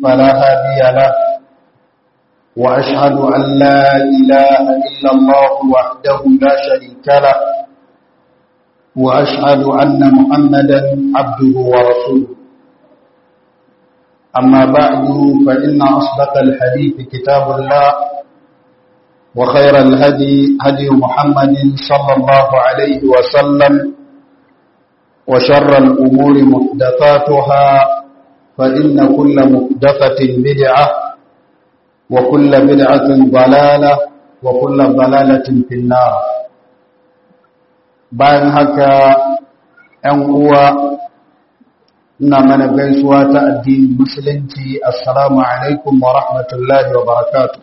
فلا هادي له وأشهد أن لا إله إلا الله وحده لا شريك له وأشهد أن محمدا عبده ورسوله أما بعد فإن أصدق الحديث كتاب الله وخير الهدي هدي محمد صلى الله عليه وسلم وشر الأمور محدثاتها فإن كل محدثة بدعة وكل بدعة ضلالة وكل ضلالة في النار bayan haka ‘yan uwa ina mana gaisuwa ta addinin musulunci assalamu alaikum wa rahmatullahi wa barakatu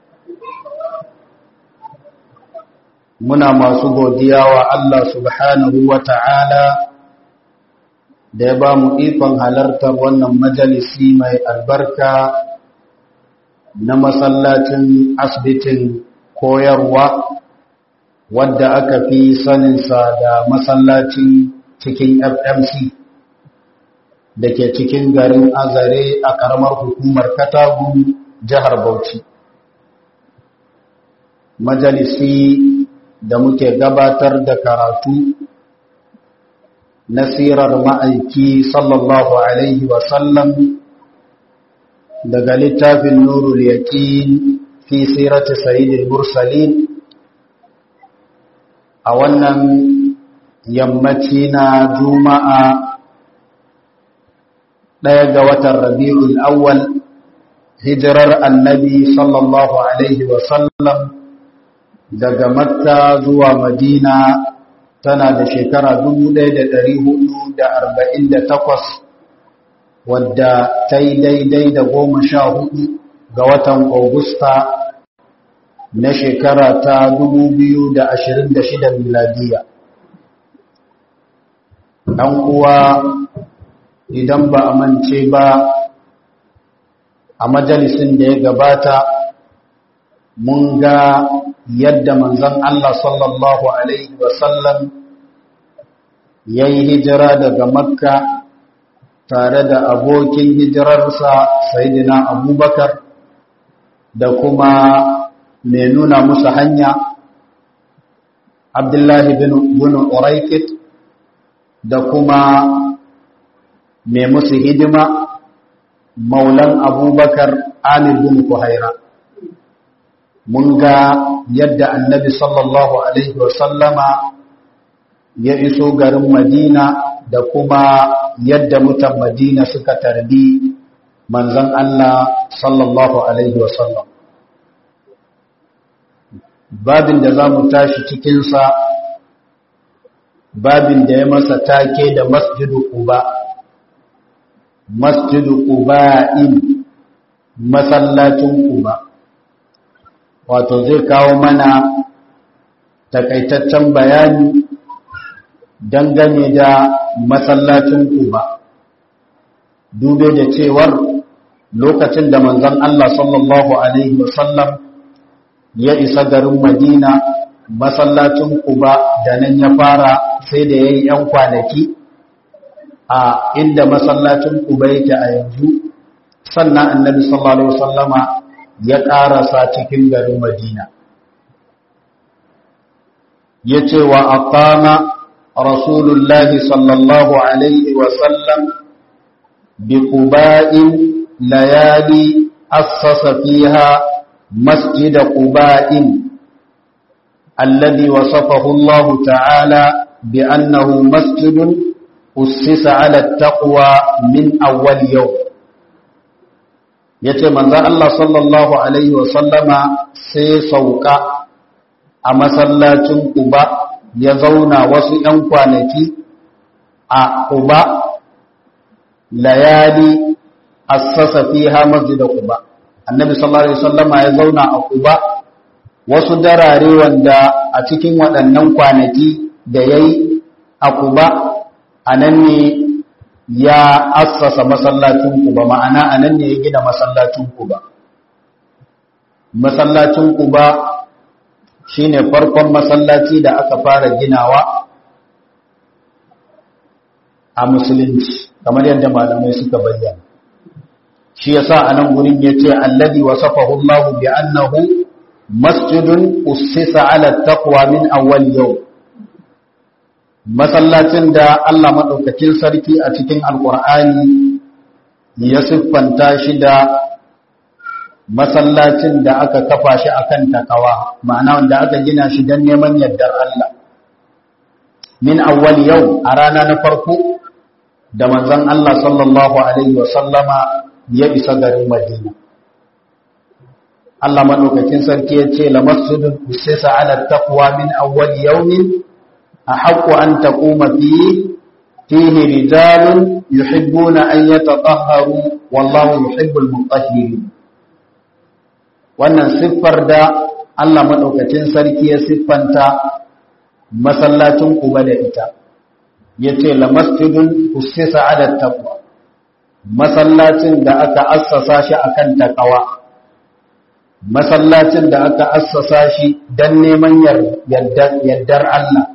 muna masu godiya wa Allah subhanahu wa ta'ala da ya ba mu ikon halartar wannan majalisi mai albarka na masallacin asibitin koyarwa wadda aka fi saninsa da masallacin cikin fmc da ke cikin garin azare a karamar hukumar katagu jihar bauchi majalisi da muke gabatar da karatu nasirar ma'aiki sallallahu alaihi wasallam daga littafin nurul yaqin fi sirati sayyidil mursalin a wannan yammaci na juma'a ɗaya ga watan rabi'ul awwal hijirar annabi sallallahu alaihi wasallam daga makka zuwa madina tana da shekara 1448 wadda ta yi daidai da goma sha hudu ga watan augusta na shekara ta 2026 miladiya ɗan uwa idan ba a mance ba a majalisin da ya gabata mun ga yadda manzon Allah sallallahu Alaihi wasallam ya yi hijira daga makka tare da abokin hijirarsa sayidina abubakar da kuma mai nuna musu hanya abdullahi bin uraikit da kuma mai musu hidima maulan abubakar amir bin kuhaira mun ga yadda annabi sallallahu alaihi wasallama ya iso garin madina da kuma yadda mutan madina suka tarbi manzon Allah sallallahu alaihi wasallam babin da za mu tashi cikinsa babin da ya masa take da masjidu quba masjidu quba'in masallacin quba wato zai kawo mana takaitaccen bayani dangane da masallacin quba dube da cewar lokacin da manzon Allah sallallahu alaihi wasallam ya isa garin Madina masallacin Quba da nan ya fara sai da yayi yan kwanaki a inda masallacin Quba yake a yanzu sannan Annabi sallallahu alaihi wasallama ya karasa cikin garin Madina yace wa aqama rasulullahi sallallahu alaihi wasallam bi quba'in layali assasa fiha مسجد قباء الذي وصفه الله تعالى بأنه مسجد أسس على التقوى من أول يوم yace manzo Allah sallallahu alaihi wasallama sai sauka a masallacin Quba ya zauna wasu ‘yan kwanaki a Quba layali assasa fiha masjid Quba annabi sallallahu alaihi wasallama ya zauna a Quba wasu darare wanda a cikin waɗannan kwanaki da yayi a Quba anan ne ya assasa masallacin Quba ma'ana anan ne ya gina masallacin Quba masallacin Quba shine farkon masallaci da aka fara ginawa a musulunci kamar yadda malamai suka bayyana shi yasa anan gurin yace alladhi wasafahu Allah bi annahu masjidun ussisa ala taqwa min awwal yawm masallacin da Allah madaukakin sarki a cikin alqur'ani ya siffanta shi da masallacin da aka kafa shi akan takawa ma'ana wanda aka gina shi don neman yardar Allah min awwal yau a rana na farko da manzon Allah sallallahu alaihi wasallama ya isa garin Madina Allah madaukakin sarki ya ce la masjidun usisa ala taqwa min awwal yawmin ahaqqu an taquma fihi fihi rijalun yuhibbuna an yatatahharu wallahu yuhibbul mutahhirin wannan siffar da Allah maɗaukacin sarki ya siffanta masallacin kuba da ita ya ce la masjidun usisa ala taqwa masallacin da aka assasa shi akan taqwa masallacin da aka assasa shi dan neman yardar Allah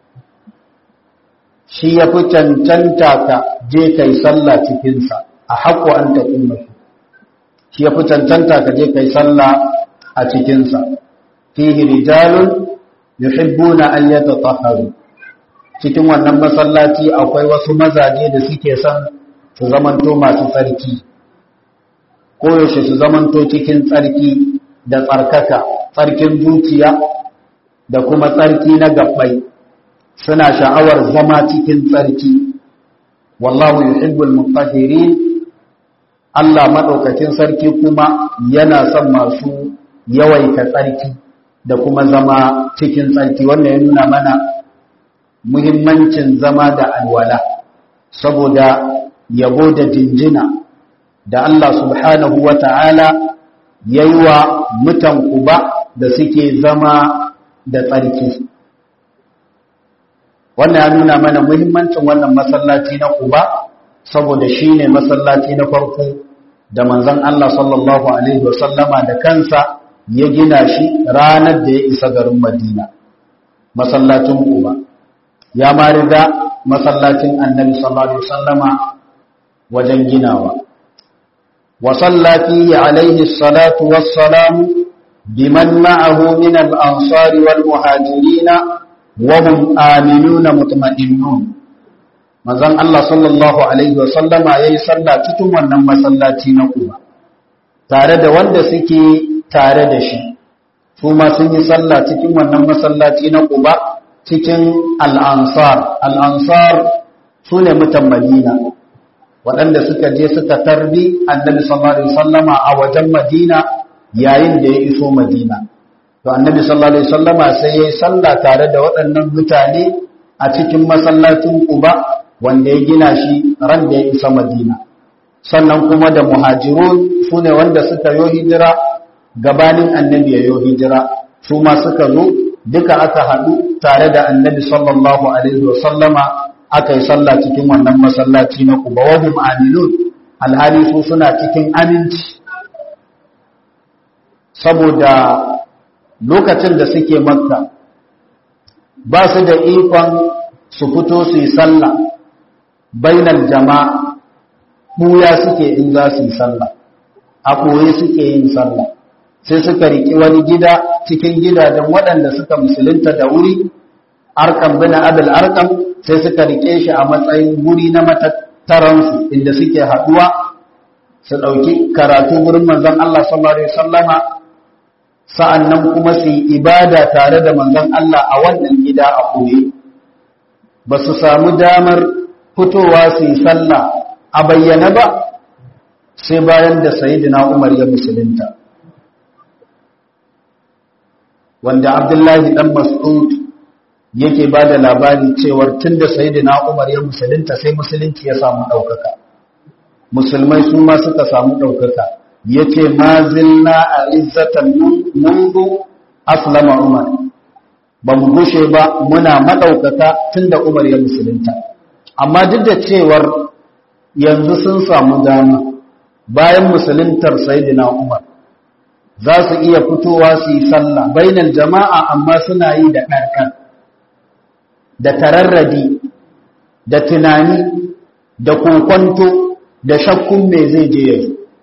shi ya fi cancanta ka je kai sallah cikinsa a haƙo an taƙuma shi ya fi cancanta ka je kai sallah a cikinsa fihi rijalun yuhibbuna an yatatahharu cikin wannan masallaci akwai wasu mazaje da suke son su zamanto masu tsarki ko yaushe su zamanto cikin tsarki da tsarkaka tsarkin zuciya da kuma tsarki na gabbai suna sha'awar zama cikin tsarki wallahu yuhibbul mutahhirin Allah maɗaukakin sarki kuma yana son masu yawaita tsarki da kuma zama cikin tsarki wannan ya nuna mana muhimmancin zama da alwala saboda yabo da jinjina da Allah subhanahu wa ta'ala ya yi wa mutan kuba da suke zama da tsarki wannan ya nuna mana muhimmancin wannan masallaci na kuba saboda shi ne masallaci na farko da manzon Allah sallallahu Alaihi wasallama da kansa ya gina shi ranar da ya isa garin Madina, masallacin Kuba. Ya ma riga masallacin annabi sallallahu Alaihi wasallama wajen ginawa. Wasallafi alaihi salatu wassalamu biman ma'ahu min al-ansari wal muhajirina wa hum aminuna mutma'innun. manzon Allah sallallahu alaihi wa sallama yayi sallah cikin wannan masallaci na Quba tare da wanda suke tare da shi su ma sun yi sallah cikin wannan masallaci na Quba cikin al-ansar al-ansar sune mutan Madina waɗanda suka je suka tarbi annabi sallallahu alaihi wasallama a wajen Madina yayin da ya iso Madina to annabi sallallahu alaihi wasallama sai yayi sallah tare da waɗannan mutane a cikin masallacin Quba wanda ya gina shi ran da ya isa madina sannan kuma da muhajirun su ne wanda suka yo hijira gabanin annabi ya yo hijira su ma suka zo duka aka haɗu tare da annabi sallallahu alaihi wasallama aka yi sallah cikin wannan masallaci na kuba wa hum aminun alhali su suna cikin aminci saboda lokacin da suke makka ba su da ikon su fito su yi sallah bainar jama'a ɓuya suke in za su yi sallah a ɓoye suke yin sallah sai suka riƙi wani gida cikin gidajen waɗanda suka musulunta da wuri arkan bina abul arkan sai suka riƙe shi a matsayin wuri na matattaransu inda suke haɗuwa su ɗauki karatu wurin manzon Allah sallallahu alaihi wasallama sa'annan kuma su yi ibada tare da manzon Allah a wannan gida a ɓoye ba su samu damar fitowa su yi sallah a bayyana ba sai bayan da sayidina umar ya musulunta wanda abdullahi dan mas'ud yake ba da labari cewar tun da sayidina umar ya musulunta sai musulunci ya samu ɗaukaka musulmai su ma suka samu ɗaukaka ya ce ma zilna a izzatan mundu aslama umar ba mu gushe ba muna maɗaukaka tun da umar ya musulunta amma duk da cewar yanzu sun samu dama bayan musuluntar sayyidina Umar za su iya fitowa su yi sallah bainal jama'a amma suna yi da ɗarɗar da tararradi da tunani da kokonto da shakkun me zai je yanzu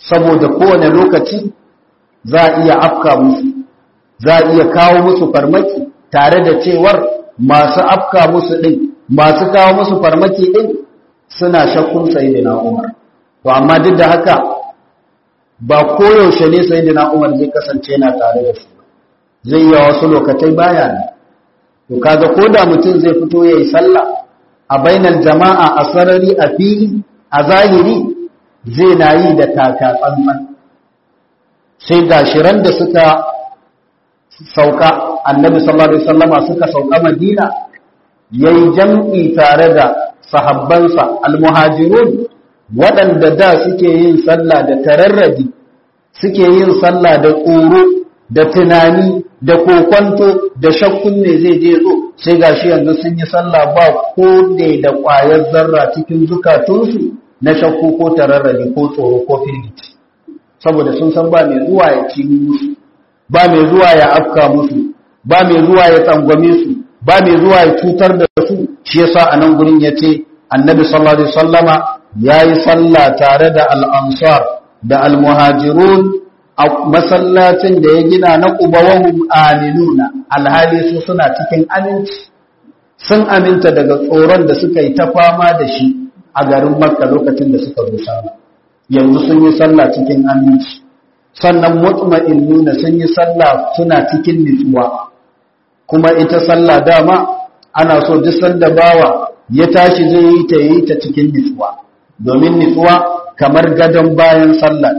saboda kowane lokaci za a iya afka musu za a iya kawo musu farmaki tare da cewar masu afka musu ɗin masu kawo musu farmaki ɗin suna shakkun sayidina umar to amma duk da haka ba koyaushe ne sayidina umar zai kasance na tare da su zai yi wasu lokatai baya ne to kaga ko da mutum zai fito ya yi sallah a bainar jama'a a sarari a fili a zahiri zai na yi da taka tsantsan sai gashiran da suka sauka annabi sallallahu alaihi wasallama suka sauka madina yayi jam'i tare da sahabbansa almuhajirun waɗanda da suke yin sallah da tararrabi suke yin sallah da tsoro da tunani da kokwanto da shakkun ne zai je zo sai gashi yanzu sun yi sallah ba ko ne da ƙwayar zarra cikin zukatunsu na shakku ko tararrabi ko tsoro ko firgici saboda sun san ba mai zuwa ya ci musu ba mai zuwa ya afka musu ba mai zuwa ya tsangwame su ba mai zuwa ya cutar da su shi yasa a nan gurin yace annabi sallallahu alaihi wasallama yayi sallah tare da al-ansar da al-muhajirun a masallacin da ya gina na qubawahum aminuna alhali su suna cikin aminci sun aminta daga tsoron da suka yi ta fama da shi a garin makka lokacin da suka zo sama yanzu sun yi sallah cikin aminci sannan mutma'innuna sun yi sallah suna cikin nutsuwa kuma ita sallah dama ana so duk sanda bawa ya tashi zai yi ta yi ta cikin nutsuwa domin nutsuwa kamar gadon bayan sallah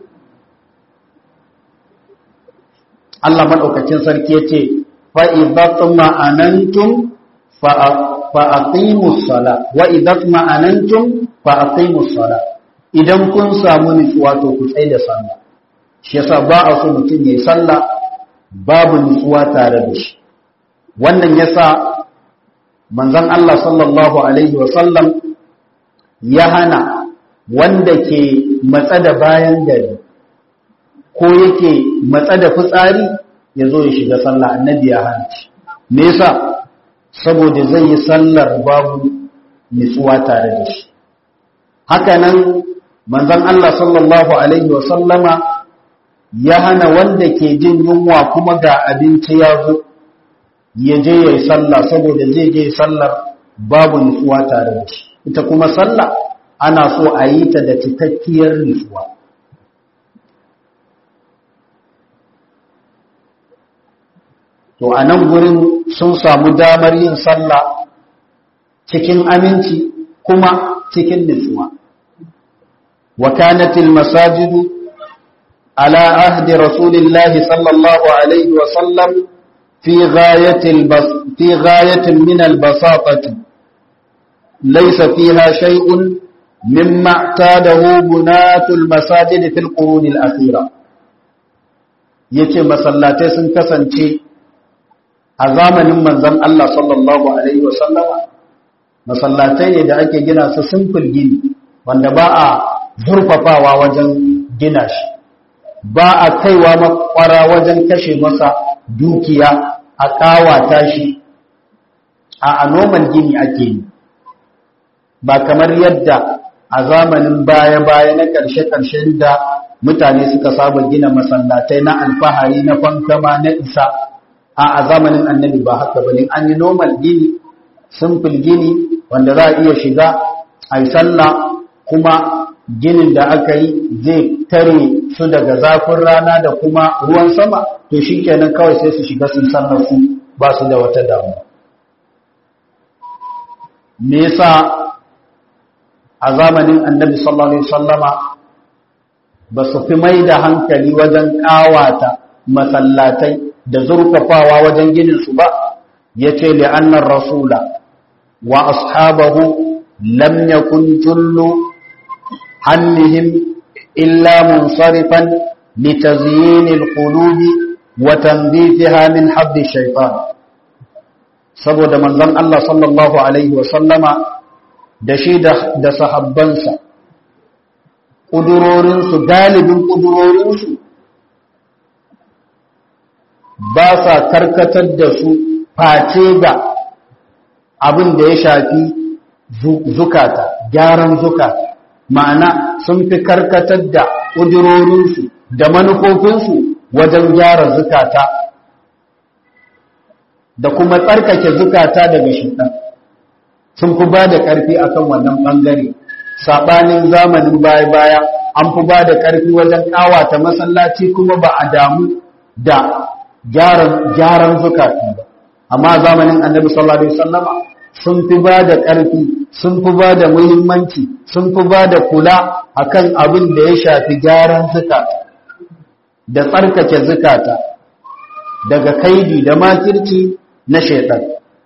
Allah madaukakin sarki yace fa idza tuma'anantum fa fa aqimus sala wa idza tuma'anantum fa aqimus sala idan kun samu nutsuwa to ku tsaya da sallah shi yasa ba a so mutum yayi sallah babu nutsuwa tare da shi wannan yasa manzon Allah sallallahu alaihi wasallam ya hana wanda ke matsa da bayan gari ko yake matsa da fitsari ya zo ya shiga sallah annabi ya hana shi me yasa saboda zai yi sallar babu nutsuwa tare da shi haka nan manzon Allah sallallahu alaihi wasallama ya hana wanda ke jin yunwa kuma ga abinci ya zo ya je ya yi sallah saboda zai je sallar babu nutsuwa tare da shi ita kuma sallah ana so a yi ta da cikakkiyar nutsuwa to a nan gurin sun samu damar yin sallah cikin aminci kuma cikin nutsuwa wa kanatil masajidu ala ahdi rasulillahi sallallahu alaihi wa sallam في غاية, البس في غاية من البساطة ليس فيها شيء مما اعتاده بنات المساجد في القرون الأخيرة yace masallatai sun kasance a zamanin manzon Allah sallallahu alaihi wasallama masallatai ne da ake gina su simple gini wanda ba a zurfafawa wajen gina shi ba a kaiwa makwara wajen kashe masa dukiya a kawata shi a anoman gini ake yi ba kamar yadda a zamanin baya-baya na ƙarshe-ƙarshen da mutane suka saba gina masallatai na alfahari na fankama na isa a a zamanin annabi ba haka bane an yi normal gini simple gini wanda za a iya shiga a yi sallah kuma ginin da aka yi zai tare su daga zafin rana da kuma ruwan sama to shi kenan kawai sai su shiga sun sallar su ba su da wata damuwa me yasa a zamanin annabi sallallahu alaihi wasallama ba su fi mai da hankali wajen kawata masallatai da zurfafawa wajen ginin su ba yace li annar rasula wa ashabahu lam yakun jullu hannihim illa munsarifan litazyin alqulubi wa tanbitha min hadd shaytan saboda manzon Allah sallallahu alaihi wa sallama da shi da sahabbansa ƙudurorinsu galibin ƙudurorinsu ba sa karkatar da su face ga abin da ya shafi zukata gyaran zukata ma'ana sun fi karkatar da ƙudurorinsu da manufofinsu wajen gyara zukata da kuma tsarkake zukata daga shaitan sun fi ba da ƙarfi akan wannan ɓangare saɓanin zamanin baya-baya an fi ba da ƙarfi wajen ƙawata masallaci kuma ba a damu da gyaran zukata ba amma zamanin annabi sallallahu alaihi wasallama sun fi ba da ƙarfi sun fi ba da muhimmanci sun fi ba da kula akan abin da ya shafi gyaran zukata da tsarkake zukata daga kaidi da makirci na shaitan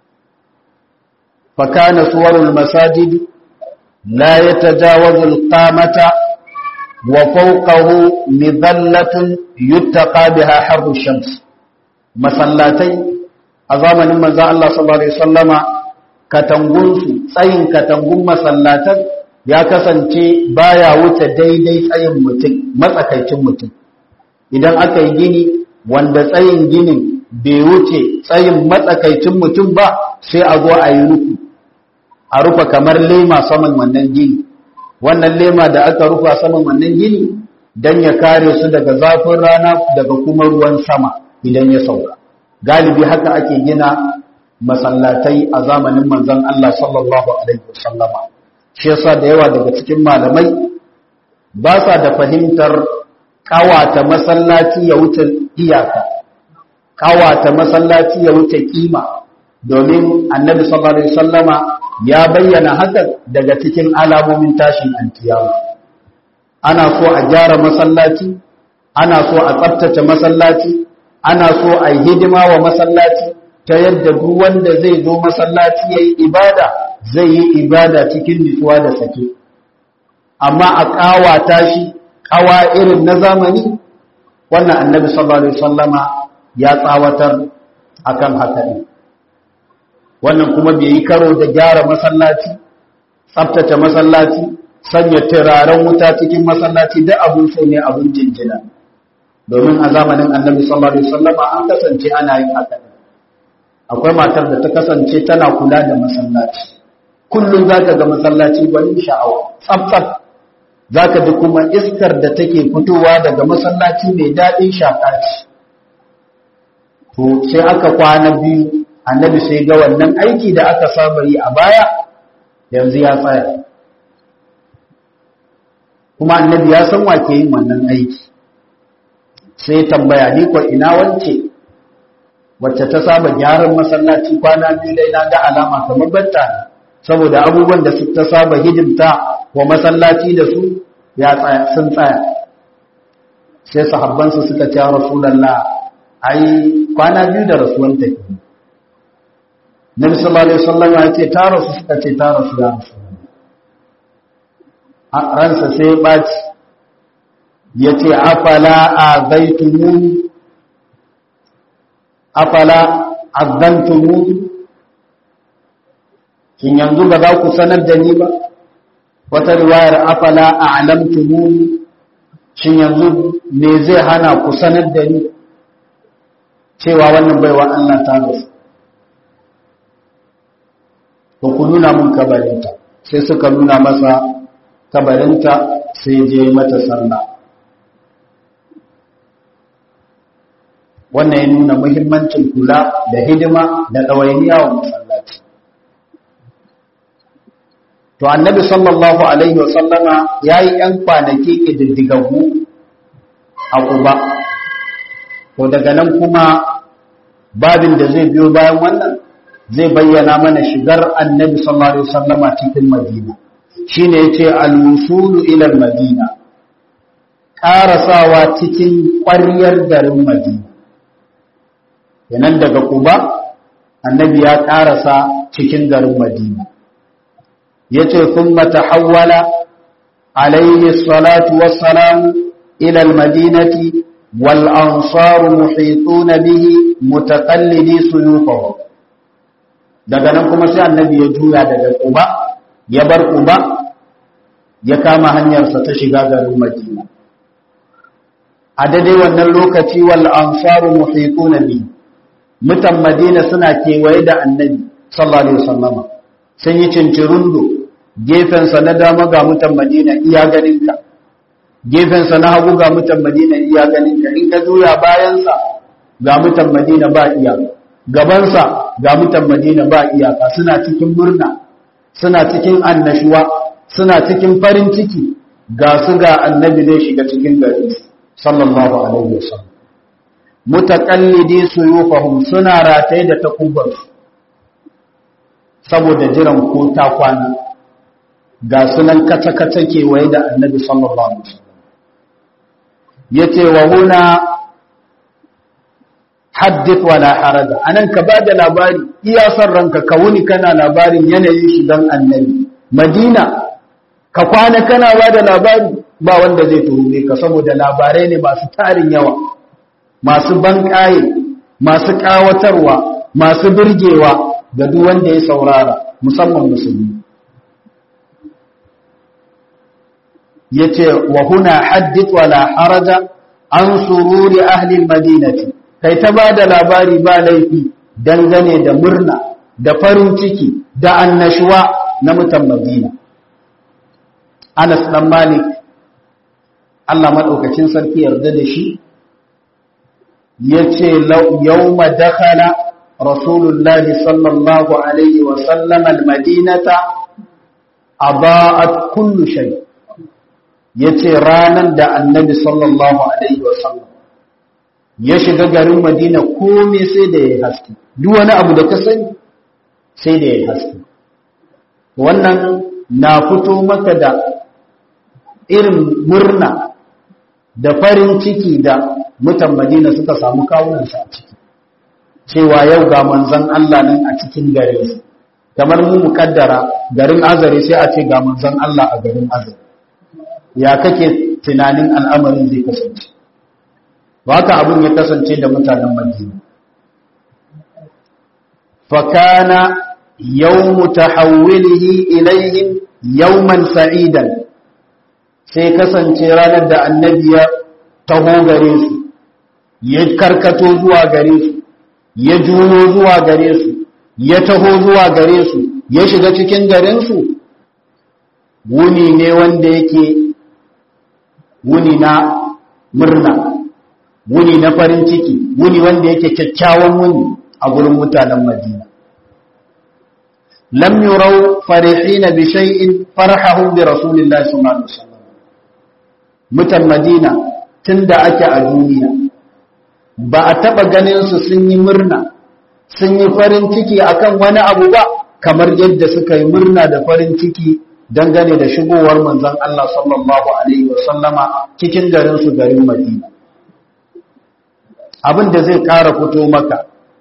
fakana suwarul masajid la yatajawazu alqamata wa fawqahu midallatun yuttaqa biha harru shams masallatai a zamanin manzo Allah sallallahu alaihi wasallama katangunsu tsayin katangun masallatan ya kasance baya wuce daidai tsayin mutum matsakaicin mutum idan aka yi gini wanda tsayin ginin bai wuce tsayin matsakaicin mutum ba sai a zo a yi rufi a rufa kamar lema saman wannan gini wannan lema da aka rufa saman wannan gini don ya kare su daga zafin rana daga kuma ruwan sama idan ya sauka galibi haka ake gina masallatai a zamanin manzon Allah sallallahu alaihi wasallama shi yasa da yawa daga cikin malamai ba sa da fahimtar kawata masallaci ya wuce iyaka kawata masallaci ya wuce kima domin annabi sallallahu alaihi wasallama ya bayyana hakan daga cikin alamomin tashin alkiyama ana so a gyara masallaci ana so a tsaftace masallaci ana so a yi hidima wa masallaci ta yadda duk wanda zai zo masallaci yayi ibada zai yi ibada cikin nutsuwa da sake amma a kawata shi kawa irin na zamani wannan annabi sallallahu alaihi wasallama ya tsawatar akan haka ne wannan kuma bai yi karo da gyara masallaci tsaftace masallaci sanya turaren wuta cikin masallaci da abun so ne abun jinjina domin a zamanin annabi sallallahu alaihi wasallama an kasance ana yin haka akwai matar da ta kasance tana kula da masallaci kullum zaka ga masallaci gwanin sha'awa tsaftsaf zaka ji kuma iskar da take fitowa daga masallaci mai daɗin shaka ce to sai aka kwana biyu annabi sai ga wannan aiki da aka saba yi a baya yanzu ya tsaya kuma annabi ya san wake yin wannan aiki sai tambaya ni ko ina wance wacce ta saba gyaran masallaci kwana biyu dai na ga alama kamar batta saboda abubuwan da ta saba hidimta wa masallaci da su ya tsaya sun tsaya sai sahabbansu suka ce rasulullah ai kwana biyu da rasuwan take Nabi sallallahu alaihi wasallam ya ce ta rasu suka ce ta rasu ya rasu ransa sai ya baci ya ce afala azaitumuni afala azantumuni kin yanzu ba za ku sanar da ni ba wata riwayar afala a'lamtumuni shin yanzu me zai hana ku sanar da ni cewa wannan baiwa Allah ta rasu to ku nuna mun kabarinta sai suka nuna masa kabarinta sai je mata sallah wannan ya nuna muhimmancin kula da hidima da ɗawainiya wa masallaci to annabi sallallahu alaihi wasallama ya yi ‘yan kwanaki ƙididdigaggu a ƙuba to daga nan kuma babin da zai biyo bayan wannan zai bayyana mana shigar annabi sallallahu alaihi wasallama cikin madina shine yace al-wusulu ila al-madina karasawa cikin ƙwaryar garin madina yanan daga kuba annabi ya karasa cikin garin madina yace thumma tahawwala alayhi salatu wassalam ila al-madinati wal ansar muhituna bihi mutaqallidi suyufahum daga nan kuma sai annabi ya juya daga kuba ya bar kuba ya kama hanyarsa ta shiga garin madina a daidai wannan lokaci wal ansaru muhiquna bi mutan madina suna kewaye da annabi sallallahu alaihi wasallama sun yi cincirundo gefensa na dama ga mutan madina iya ganinka gefensa na hagu ga mutan madina iya ganinka in ka juya bayansa ga mutan madina ba iya gabansa ga mutan madina ba iyaka suna cikin murna suna cikin annashuwa suna cikin farin ciki ga su ga annabi zai shiga cikin gari sallallahu alaihi wasallam mutaqallidi suyufahum suna rataye da takubansu saboda jiran ko ta kwana ga sunan kata-kata kewaye da annabi sallallahu alaihi wasallam yace wa huna haddith wala haraja anan ka bada labari iya san ranka ka wuni kana labarin yanayin shi dan annabi madina ka kwana kana bada labari ba wanda zai tuhume ka saboda labarai ne masu tarin yawa masu banƙaye masu ƙawatarwa masu birgewa ga duk wanda ya saurara musamman musulmi yace wa huna haddith wala haraja an sururi ahli almadinati kai ta bada labari ba laifi dangane da murna da farin ciki da annashuwa na mutan Madina Anas dan Malik Allah madaukakin sarki yarda da shi yace yawma dakhala rasulullahi sallallahu alaihi wa sallam almadinata adaa'at kullu shay yace ranan da annabi sallallahu alaihi wa sallam ya shiga garin madina komai sai da ya haske duk wani abu da ka sani sai da ya haske wannan na fito maka da irin murna da farin ciki da mutan madina suka samu kawunansa a ciki cewa yau ga manzan Allah nan a cikin garinsa kamar mu mukaddara garin azare sai a ce ga manzan Allah a garin azare ya kake tunanin al'amarin zai kasance haka abin ya kasance da mutanen madina fakana yawmu tahawwilihi ilaihim yawman sa'idan sai kasance ranar da annabi ya taho gare su ya karkato zuwa gare su ya juyo zuwa gare su ya taho zuwa gare su ya shiga cikin garin su wuni ne wanda yake wuni na murna wuni na farin ciki wuni wanda yake kyakkyawan wuni a gurin mutanen madina lam yurau farihina bi shay'in farahahum bi rasulillahi sallallahu alaihi wasallam mutan madina tunda ake a duniya ba a taba ganin su sun yi murna sun yi farin ciki akan wani abu ba kamar yadda suka yi murna da farin ciki dangane da shigowar manzon Allah sallallahu alaihi wasallama cikin garin su garin Madina abin da zai ƙara fito maka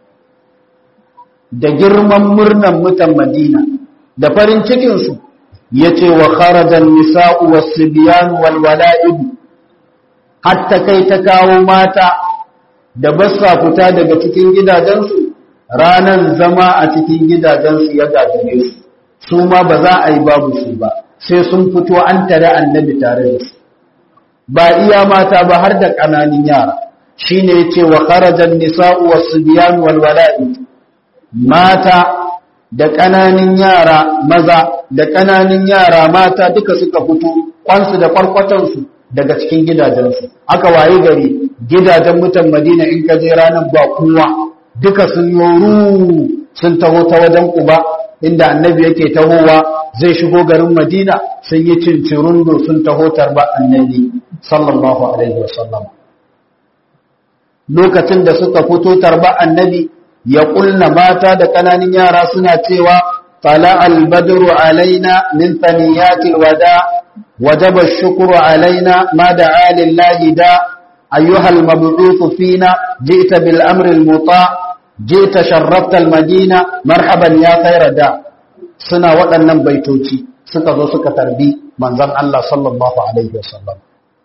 da girman murnan mutan Madina da farin cikinsu ya ce wa kharajan nisa'u wasu biyan walwala'idu hatta kai ta kawo mata da basa fita daga cikin gidajensu ranar zama a cikin gidajensu ya gagare su su ma ba za a yi babu su ba sai sun fito an tare annabi tare da su ba iya mata ba har da ƙananin yara shi ne ce wa kharajan nisa'u wasu biyan walwala'i mata da ƙananin yara maza da ƙananin yara mata duka suka fito kwansu da kwarkwatansu daga cikin gidajensu aka waye gari gidajen mutan madina in ka je ranar ba kowa duka sun yoru sun taho ta wajen kuba inda annabi yake tahowa zai shigo garin madina sun yi cincirundo sun taho tarba annabi sallallahu alaihi wasallam lokacin da suka fito tarba annabi ya ƙulna mata da ƙananin yara suna cewa fala albadru alaina min thaniyatil wada wajaba shukru alaina ma da'a lillahi da ayyuha almab'uth fina ji'ta bil amri almuta ji'ta sharrafta almadina marhaban ya khayra da suna waɗannan baitoci suka zo suka tarbi manzon Allah sallallahu alaihi wasallam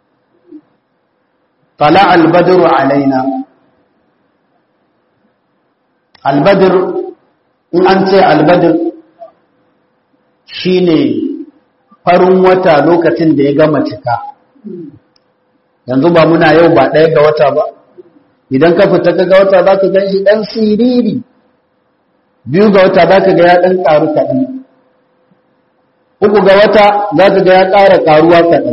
fala albadru alaina albadir in an ce albadir shine farin wata lokacin da ya gama cika yanzu ba muna yau ba ɗaya ga wata ba idan ka fita ka ga wata za ka gan shi ɗan siriri biyu ga wata za ka ga ya ɗan ƙaru kaɗan uku ga wata za ka ga ya ƙara ƙaruwa kaɗan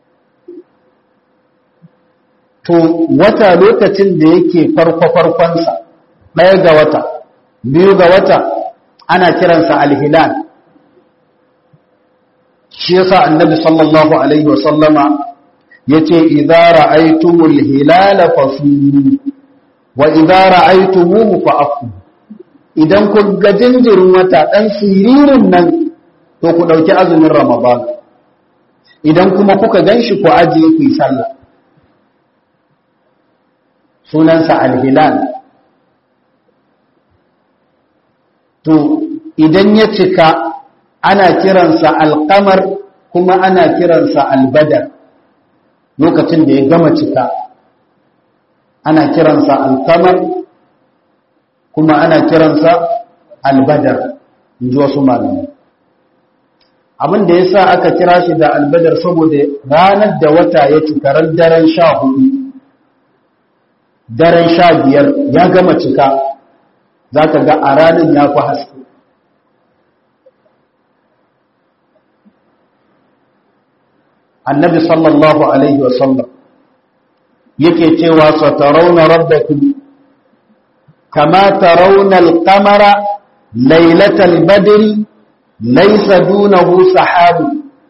to wata lokacin da yake farko-farkonsa ɗaya ga wata biyu ga wata ana kiransa alhilal shi yasa annabi sallallahu alaihi wasallama yace idza ra'aytumul hilala fasumu wa idza ra'aytumuhu fa'afu idan ku ga jinjirin wata dan siririn nan to ku dauki azumin ramadan idan kuma kuka ganshi ku ajiye ku yi sallah sunansa alhilal to idan ya cika ana kiransa alkamar kuma ana kiransa albadar lokacin da ya gama cika ana kiransa alkamar kuma ana kiransa albadar in ji wasu malamai abin da ya sa aka kira shi da albadar saboda ranar da wata ya cika ran daren sha hudu daren sha biyar ya gama cika za ka ga a ranar ya fi haske annabi sallallahu alaihi wasallam yake cewa satarauna rabbakum kama tarawna al-qamara laylatal badri laysa dunahu sahabu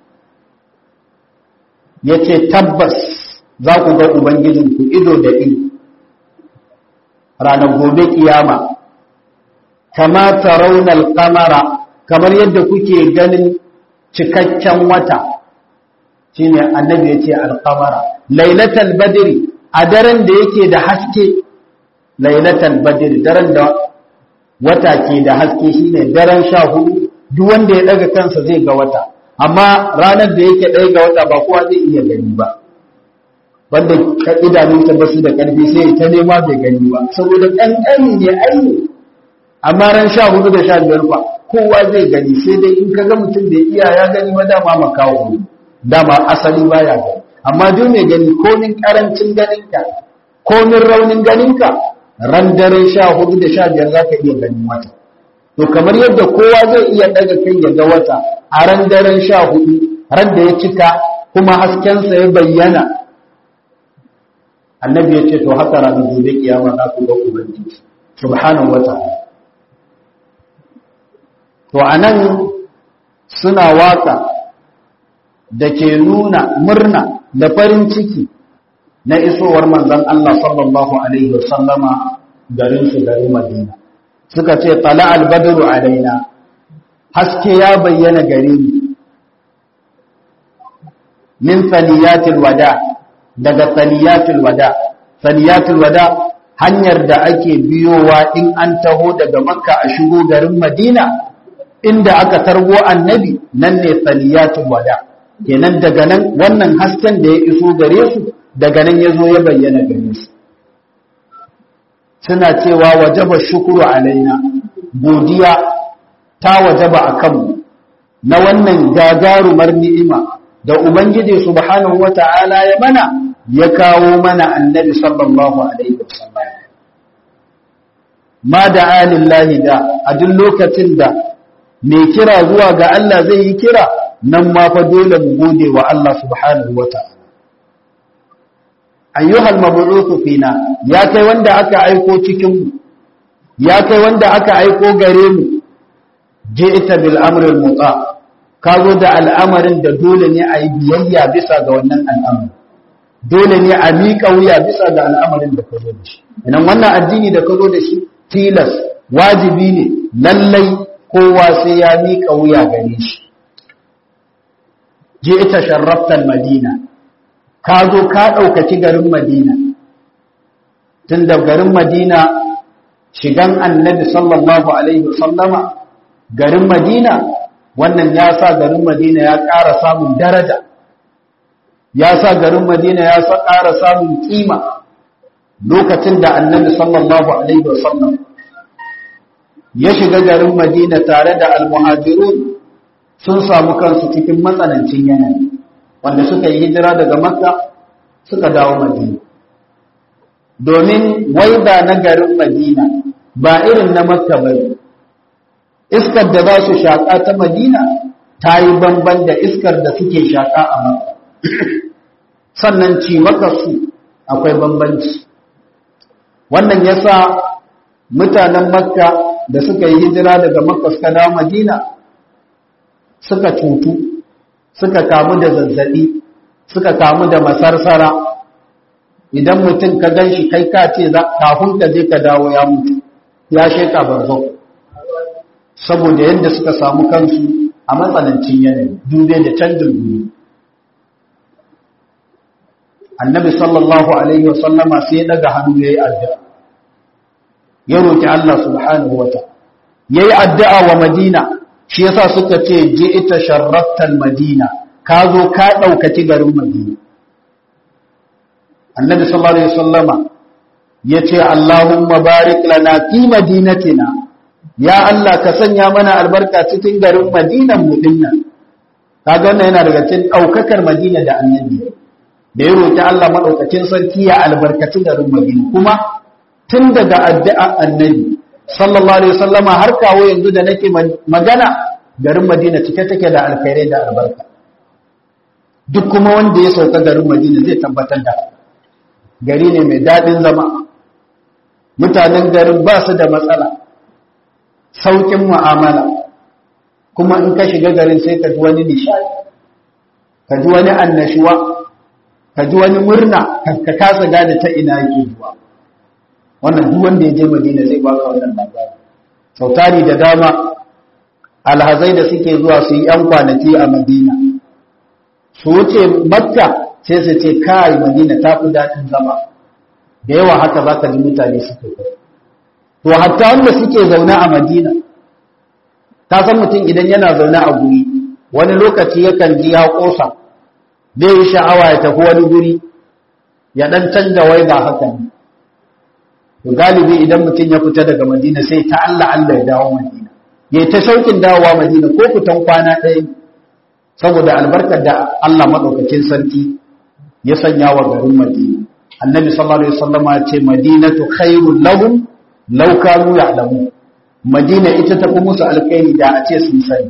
yace tabbas za ku ga ubangijinku ido da ido ranar gobe kiyama kama tarawna al-qamara kamar yadda kuke ganin cikakken wata shine annabi yace al-qamara lailatul badri a daren da yake da haske lailatul badri daren da wata ke da haske shine daren 14 duk wanda ya daga kansa zai ga wata amma ranar da yake ɗaya ga wata ba kowa zai iya gani ba wanda idanunsa ba su da ƙarfi sai ta nema bai gani ba saboda ƙanƙani ne aini amma ran 14 da 15 fa kowa zai gani sai dai in ka ga mutum da iya ya gani ba dama makawo ne dama asali baya gani amma duk mai gani komin karancin ganinka komin raunin ganinka ran dare sha hudu da sha biyar za ka iya ganin wata to kamar yadda kowa zai iya daga kai ya ga wata a ran daren sha hudu ran da ya cika kuma haskensa ya bayyana annabi ya ce to haka ranar gobe kiyama za ku ga ubangiji subhanahu wa ta'ala to anan suna waka da ke nuna murna da farin ciki na isowar manzon Allah sallallahu alaihi wasallama garin su garin Madina suka ce tala al-badru alaina haske ya bayyana gare mu min saniyatil wada daga saniyatil wada saniyatil wada hanyar da ake biyowa in an taho daga makka a shigo garin madina inda aka targo annabi nan ne saniyatil wada kenan daga nan wannan hasken da ya iso gare su daga nan ya zo ya bayyana gare su suna cewa wajaba shukuru alaina godiya ta wajaba a kanmu na wannan gagarumar ni'ima da ubangiji subhanahu wata'ala ya mana ya kawo mana annabi sallallahu alaihi wasallam ma da alillahi da a duk lokacin da mai kira zuwa ga Allah zai yi kira nan ma fa dole mu gode wa Allah subhanahu wata'ala ayyuhal mab'uthu fina ya kai wanda aka aiko cikin mu ya kai wanda aka aiko gare mu ji'ta bil amri al muta ka zo da al'amarin da dole ne a yi biyayya bisa ga wannan al'amari dole ne a miƙa wuya bisa ga al'amarin da ka zo da shi idan wannan addini da ka zo da shi tilas wajibi ne lallai kowa sai ya miƙa wuya gare shi je ita sharraftal madina ka zo ka ɗaukaci garin madina tun da garin madina shigan annabi sallallahu alaihi wasallama garin madina wannan ya sa garin madina ya ƙara samun daraja ya sa garin madina ya sa ƙara samun ƙima lokacin da annabi sallallahu alaihi wasallam ya shiga garin madina tare da almuhajirun sun samu kansu cikin matsanancin yanayi wanda suka yi hijira daga makka suka dawo madina domin waida na garin madina ba irin na makka ba iskar da za su shaƙa ta madina ta yi banban da iskar da suke shaƙa a maka sannan ci maka su akwai bambanci wannan yasa mutanen makka da suka yi hijira daga makka suka dawo madina suka cutu suka kamu da zazzabi suka kamu da masarsara idan mutum ka gan shi kai ka ce kafin ka je ka dawo ya mutu ya sheka barzo saboda yadda suka samu kansu a matsanancin yanayi dube da canjin guri annabi sallallahu alaihi wasallama sai ya daga hannu ya yi addu'a ya roki Allah subhanahu wa ta'ala ya yi addu'a wa madina shi yasa suka ce ji ita sharraftal madina ka zo ka ɗaukaci garin madina annabi sallallahu alaihi wasallama ya ce Allahumma barik lana fi madinatina ya Allah ka sanya mana albarka cikin garin madinan mu dinnan kaga wannan yana daga cikin daukakar madina da annabi da ya roki Allah madaukakin sarki ya albarkaci garin madina kuma tun daga addu'a annabi sallallahu alaihi wasallama har kawo yanzu da nake magana garin madina cike take da alkhairai da albarka duk kuma wanda ya sauka garin madina zai tabbatar da gari ne mai daɗin zama mutanen garin ba su da matsala saukin mu'amala kuma in ka shiga garin sai ka ji wani nishadi ka ji wani annashuwa ka ji wani murna ka kasa gane ta ina yake zuwa wannan duk wanda ya je madina zai baka wannan labari sautari da dama alhazai da suke zuwa su yi yan kwanaki a madina su wuce makka sai su ce kai madina ta fi daɗin zama da yawa haka za ka ji mutane suke kai to hatta wanda suke zaune a madina ta san mutum idan yana zaune a guri wani lokaci yakan ji ya kosa zai yi sha'awa ya tafi wani guri ya dan canza wai ba haka ne to galibi idan mutum ya fita daga madina sai ta Allah Allah ya dawo madina ya ta shaukin dawowa madina ko fitan kwana ɗaya saboda albarkar da Allah maɗaukakin sarki ya sanya wa garin madina annabi sallallahu alaihi wasallam ya ce madinatu khairul lahum law kanu ya'lamu madina ita ta fi musu alkhairi da a ce sun sani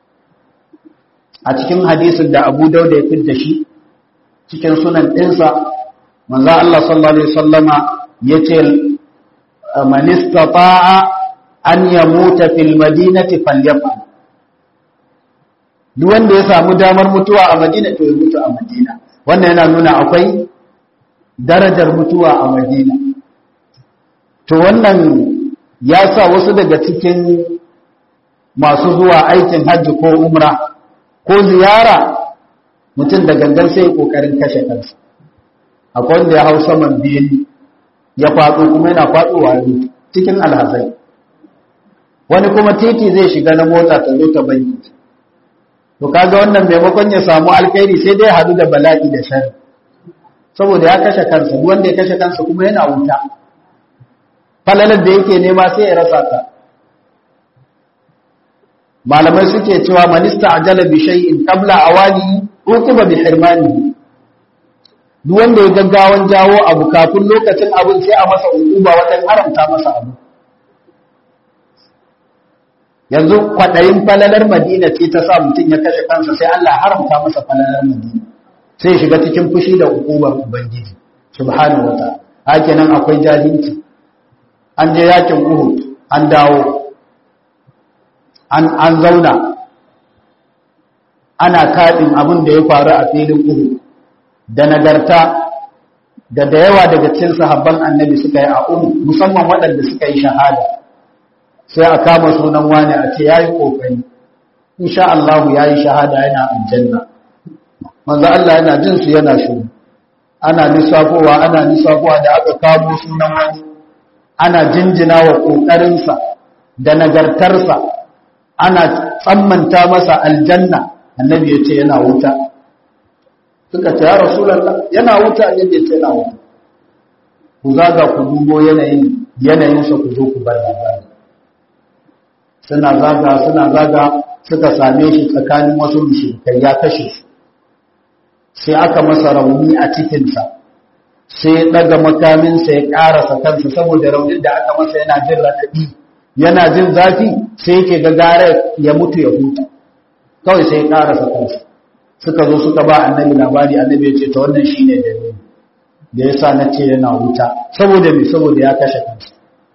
a cikin hadisin da Abu Dawud ya fitar shi cikin sunan ɗinsa manzo Allah sallallahu alaihi wasallama yace man istata'a an yamuta fil madinati falyaf'al duk wanda ya samu damar mutuwa a Madina to ya mutu a Madina wannan yana nuna akwai darajar mutuwa a Madina to wannan ya sa wasu daga cikin masu zuwa aikin hajji ko umra ko ziyara mutum da gangan sai kokarin kashe kansa akwai wanda ya hau saman biyu ya faɗo kuma yana faɗowa ne cikin alhazai wani kuma titi zai shiga na mota ta zo ta banki to kaga wannan maimakon ya samu alkhairi sai dai hadu da bala'i da shari saboda ya kashe kansa duk wanda ya kashe kansa kuma yana wuta falalar da yake nema sai ya rasa ta malamai suke cewa manista ajala bi shay'in qabla awali uqiba bi hirmanihi duk wanda ya gaggawan jawo abu kafin lokacin abin sai a masa uquba wajen haramta masa abu yanzu kwaɗayin falalar madina ce ta sa mutum ya kashe kansa sai Allah haramta masa falalar madina sai shiga cikin fushi da hukumar ubangiji subhanahu wa ta'ala haka nan akwai jahilci an je yakin uhud an dawo an an zauna ana kaɗin abin da ya faru a filin uhud da nagarta da da yawa daga cikin sahabban annabi suka yi a uhud musamman waɗanda suka yi shahada sai a kama sunan wani a ce yayi kokari insha Allah yayi shahada yana aljanna manzo Allah yana jin su yana shiru ana lissafowa ana lissafowa da aka kamo sunan wani ana jinjina wa kokarin sa da nagartarsa ana tsammanta masa aljanna annabi ya ce yana wuta suka ce ya rasulullah yana wuta annabi ya ce yana wuta ku zaga ku dubo yanayin yanayinsa ku zo ku bar labari suna zaga suna zaga suka same shi tsakanin wasu mushrikai ya kashe su sai aka masa rauni a cikinsa sai ya daga makaminsa ya karasa kansa saboda raunin da aka masa yana jin raɗaɗi yana jin zafi sai yake ga gara ya mutu ya huta kawai sai ya karasa kansa suka zo suka ba annabi labari annabi ya ce ta wannan shine dalili da yasa na ce yana wuta saboda me saboda ya kashe kansa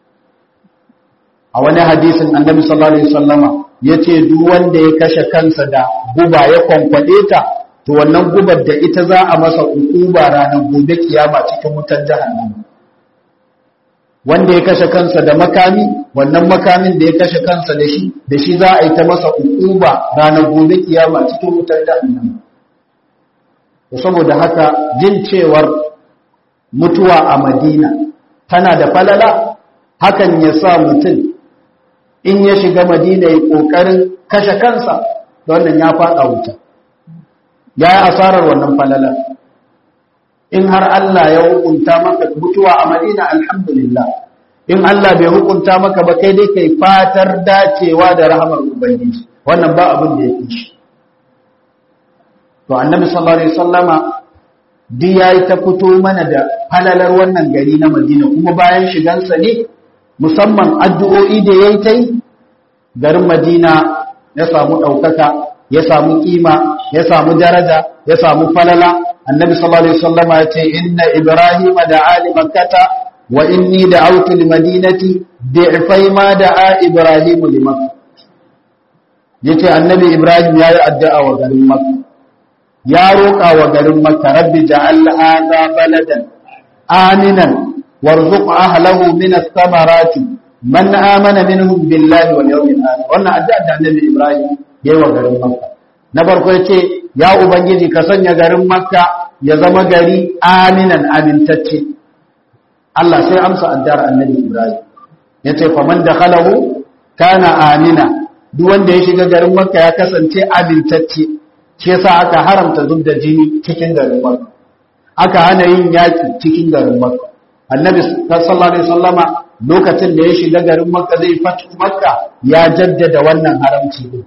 a wani hadisin annabi sallallahu alaihi wasallama yace duk wanda ya kashe kansa da guba ya kwankwade ta to wannan gubar da ita za a masa ukuba ranar gobe kiyama cikin wutar jahannama wanda ya kashe kansa da makami wannan makamin da ya kashe kansa da shi da shi za a yi ta masa ukuba ranar gobe kiyama cikin wutar jahannama to saboda haka jin cewar mutuwa a Madina tana da falala hakan ya sa mutum in ya shiga Madina ya kokarin kashe kansa da wannan ya fada wuta ya yi asarar wannan falala in har Allah ya hukunta maka mutuwa a Madina alhamdulillah in Allah bai hukunta maka ba kai dai kai fatar dacewa da rahamar ubangiji wannan ba abin da yake shi to annabi sallallahu alaihi wasallama duk yayi ta fito mana da halalar wannan gari na Madina kuma bayan shigansa ne musamman addu'o'i da yayi tai garin Madina ya samu daukaka ya samu kima ya samu daraja ya samu falala annabi sallallahu alaihi wasallam ya ce inna ibrahim da'a li makkata wa inni da'awtu li madinati bi'fai ma da'a ibrahim li makkah yace annabi ibrahim yayi addu'a wa garin makka ya roƙa wa garin makka rabbi ja'al hadha baladan aminan warzuq ahlahu min ath-thamarati man amana minhum billahi wal yawmil akhir wannan addu'a da annabi ibrahim yayi wa garin makka na farko yace ya ubangiji ka sanya garin makka ya zama gari aminan amintacce Allah sai amsa addu'ar annabi ibrahim yace faman dakhalahu kana amina duk wanda ya shiga garin makka ya kasance amintacce shi yasa aka haramta zubda jini cikin garin makka aka hana yin yaki cikin garin makka annabi sallallahu alaihi wasallama lokacin da ya shiga garin makka zai fatu makka ya jaddada wannan haramci din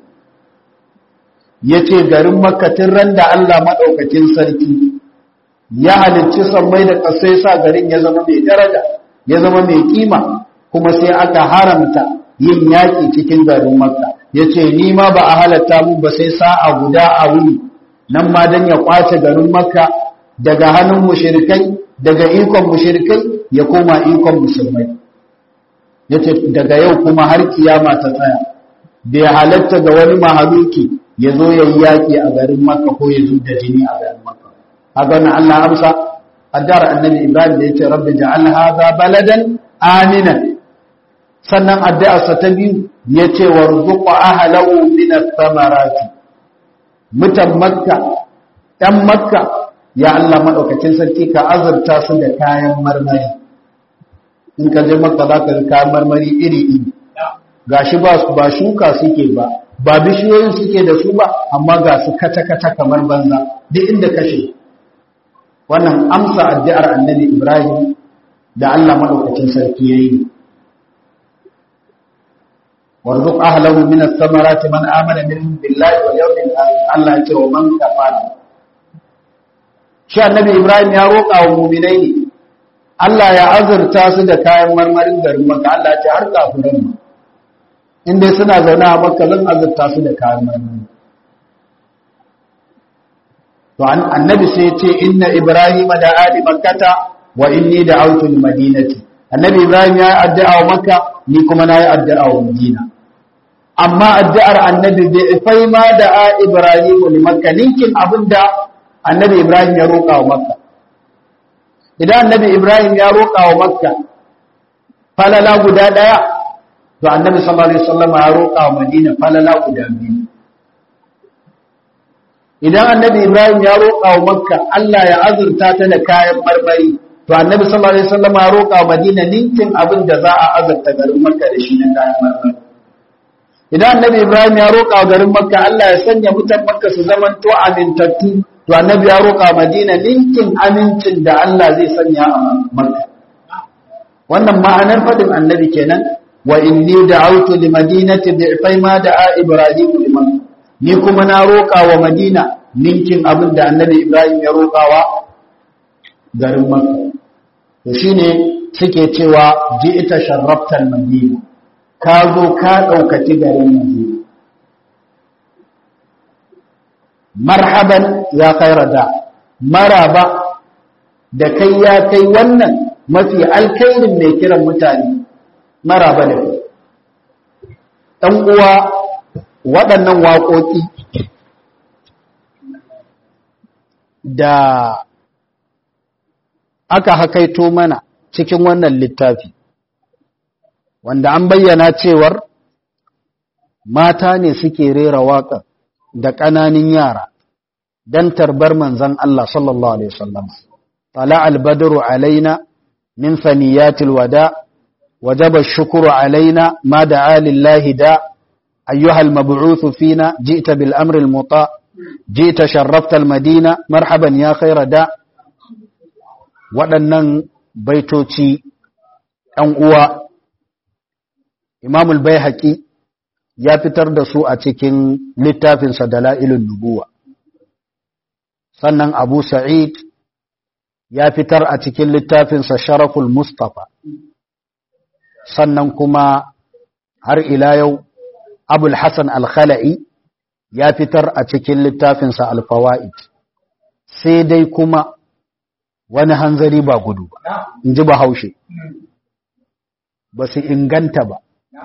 yace garin makka tun ran da Allah madaukakin sarki ya halicci sammai da kasai sa garin ya zama mai daraja ya zama mai kima kuma sai aka haramta yin yaki cikin garin makka yace ni ma ba a halatta mu ba sai sa'a guda a wuni nan ma dan ya kwace garin makka daga hannun mushrikai daga ikon mushrikai ya koma ikon musulmai yace daga yau kuma har kiyama ta tsaya bai halatta ga wani mahaluki ya zo ya yi yaƙi a garin makka ko ya zo da jini a garin makka haka na Allah amsa addar annabi ibrahim da yace rabbi ja'al hadha baladan aminan sannan addu'arsa ta biyu yace warzuq ahlahu min ath-thamarati mutan makka ɗan makka ya Allah maɗaukacin sarki ka azurta su da kayan marmari in ka je makka za ka ga kayan marmari iri-iri ga shi ba ba shuka suke ba ba bishiyoyin suke da su ba amma ga su kata-kata kamar banza duk inda kashe wannan amsa addu'ar annabi ibrahim da Allah maɗaukacin sarki ya yi warzuq ahlahu min ath-thamarati man amana minhum billahi wal yawmil akhir Allah ya ce wa man kafara shi annabi Ibrahim ya roƙa wa muminai ne Allah ya azurta su da kayan marmarin garin Makka Allah ya ce har kafiran ma in dai suna zaune a Makka zan azurta su da kayan marmari to annabi sai ya ce inna Ibrahim da ali makkata wa inni da'awtu al-madinati annabi Ibrahim ya yi addu'a wa Makka ni kuma na yi addu'a wa Madina amma addu'ar annabi bai fai ma da Ibrahim li Makka ninkin abinda annabi Ibrahim ya roƙa wa Makka. Idan annabi Ibrahim ya roƙa wa Makka falala guda ɗaya, to annabi sallallahu Alaihi wasallam ya roƙa wa Madina falala guda biyu. Idan annabi Ibrahim ya roƙa wa Makka Allah ya azurta ta da kayan marmari, to annabi sallallahu Alaihi wasallam ya roƙa wa Madina ninkin abin da za a azurta garin Makka da shi na kayan marmari. Idan annabi Ibrahim ya roƙa wa garin Makka Allah ya sanya mutan Makka su zamanto amintattu to annabi ya roƙa madina ninkin amincin da Allah zai sanya a makka wannan ma'anar fadin annabi kenan wa inni da'awtu li madinati bi'fai ma da'a ibrahim liman ni kuma na roƙa wa madina ninkin abin da annabi ibrahim ya roƙawa garin makka to shine suke cewa ji'ita sharraftal madina ka zo ka ɗaukaci garin madina marhaban ya khaira da maraba da kai ya kai wannan mafi alkairin mai kiran mutane maraba da kai ɗan uwa waɗannan waƙoƙi da aka hakaito mana cikin wannan littafi wanda an bayyana cewar mata ne suke rera waƙar da ƙananin yara don tarbar manzan Allah sallallahu Alaihi wasallam. Tala albadaru alaina min saniyatil wada, wajaba shukuru alaina ma da alillahi da, ayyuhal mabu'uthu fina, ji'ta bil amril muta, ji'ta sharraftal madina, marhaban ya khaira da, waɗannan baitoci ‘yan uwa, Imamul bai ya fitar da su a cikin littafinsa Dala'ilun Nubuwa. Sannan Abu Sa'id ya fitar a cikin littafinsa Sharaful Mustapha. Sannan kuma har ila yau Abul Hassan Al-Khala'i ya fitar a cikin littafinsa Al-Fawa'id. Sai dai kuma wani hanzari ba gudu ba, in ji Bahaushe. Ba su inganta ba.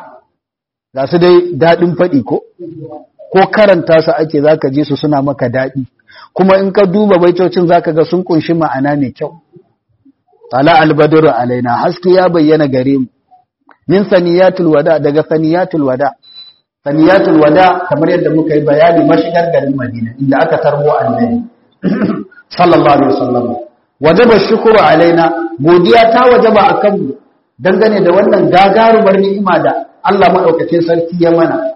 ga su dai daɗin faɗi ko ko karanta su ake za ka ji su suna maka daɗi kuma in ka duba baitocin za ka ga sun kunshi ma'ana mai kyau ala albadru alaina haske ya bayyana gare mu min saniyatul wada daga saniyatul wada saniyatul wada kamar yadda muka yi bayani mashigar garin madina inda aka tarbo annabi sallallahu alaihi wasallam wajaba shukru alaina godiya ta wajaba akan mu dangane da wannan gagarumar ni'ima da Allah maɗaukacin sarki ya mana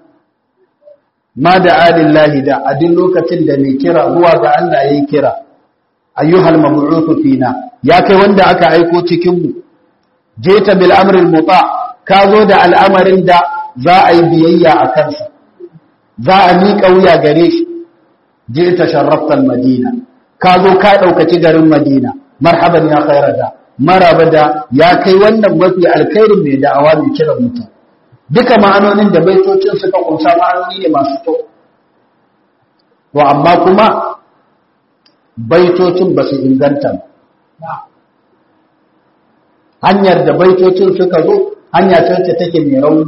ma da alillahi da a duk lokacin da mai kira zuwa ga Allah ya yi kira ayyuhal mabu'uthu fina ya kai wanda aka aiko cikin mu jeta bil amril muta ka zo da al'amarin da za a yi biyayya a kansa za a miƙa wuya gare shi jeta sharraftal madina ka zo ka ɗaukaci garin madina marhaban ya khairata maraba da ya kai wannan mafi alkhairin mai da'awa mai kiran mutum duka ma'anonin da baitocin suka kunsa ma'anoni ne masu kyau to amma kuma baitocin ba su inganta hanyar da baitocin suka zo hanya ce take mai rauni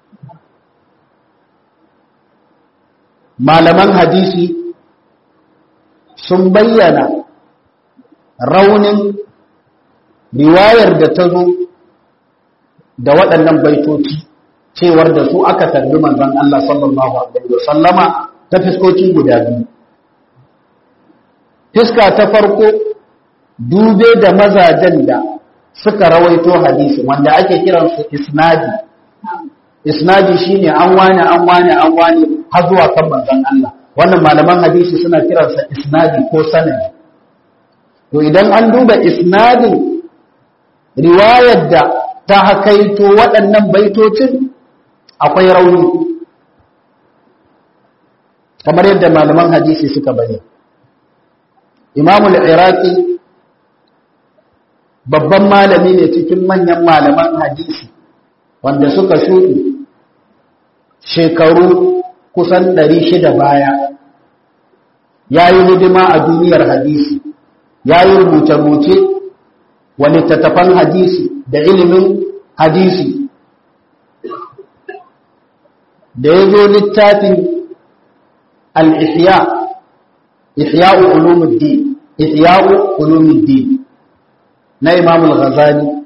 malaman hadisi sun bayyana raunin riwayar da ta zo da waɗannan baitoci cewar da su aka tarbi manzon Allah sallallahu alaihi wasallama ta fiskoki guda biyu fiska ta farko dube da mazajen da suka rawaito hadisi wanda ake kiransu isnadi isnadi shine an wani an wani an wani har zuwa kan manzon Allah wannan malaman hadisi suna kiransa isnadi ko sanadi to idan an duba isnadin riwayar da ta hakaito waɗannan baitocin akwai rauni kamar yadda malaman hadisi suka bayyana imamul iraqi babban malami ne cikin manyan malaman hadisi wanda suka shuɗi shekaru kusan 600 baya ya yi hidima a duniyar hadisi ya yi rubuce-rubuce wa littattafan hadisi da ilimin hadisi da ya zo littafin al'ihya ihya'u ulumuddin ihya'u ulumuddin na imamul ghazali